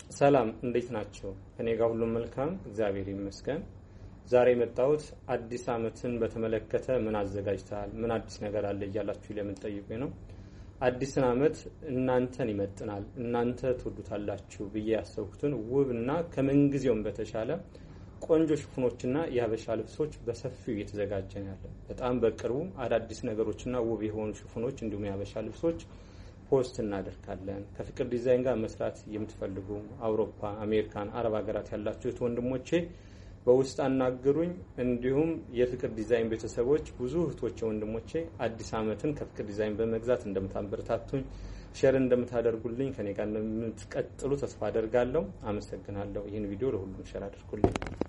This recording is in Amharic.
ሰላም እንዴት ናቸው? እኔ ጋር ሁሉም መልካም እግዚአብሔር ይመስገን። ዛሬ የመጣሁት አዲስ ዓመትን በተመለከተ ምን አዘጋጅተሃል፣ ምን አዲስ ነገር አለ እያላችሁ ለምትጠይቁኝ ነው። አዲስን ዓመት እናንተን ይመጥናል፣ እናንተ ትወዱታላችሁ ብዬ ያሰብኩትን ውብ እና ከምንጊዜውም በተሻለ ቆንጆ ሽፉኖችና የሀበሻ ልብሶች በሰፊው እየተዘጋጀ ነው ያለ። በጣም በቅርቡ አዳዲስ ነገሮችና ውብ የሆኑ ሽፉኖች እንዲሁም የሀበሻ ልብሶች ፖስት እናደርጋለን። ከፍቅር ዲዛይን ጋር መስራት የምትፈልጉ አውሮፓ፣ አሜሪካን፣ አረብ ሀገራት ያላችሁት ወንድሞቼ በውስጥ አናግሩኝ። እንዲሁም የፍቅር ዲዛይን ቤተሰቦች ብዙ እህቶቼ፣ ወንድሞቼ አዲስ ዓመትን ከፍቅር ዲዛይን በመግዛት እንደምታበረታቱኝ ሼር እንደምታደርጉልኝ ከኔ ጋር እንደምትቀጥሉ ተስፋ አደርጋለሁ። አመሰግናለሁ። ይህን ቪዲዮ ለሁሉም ሼር አድርጉልኝ።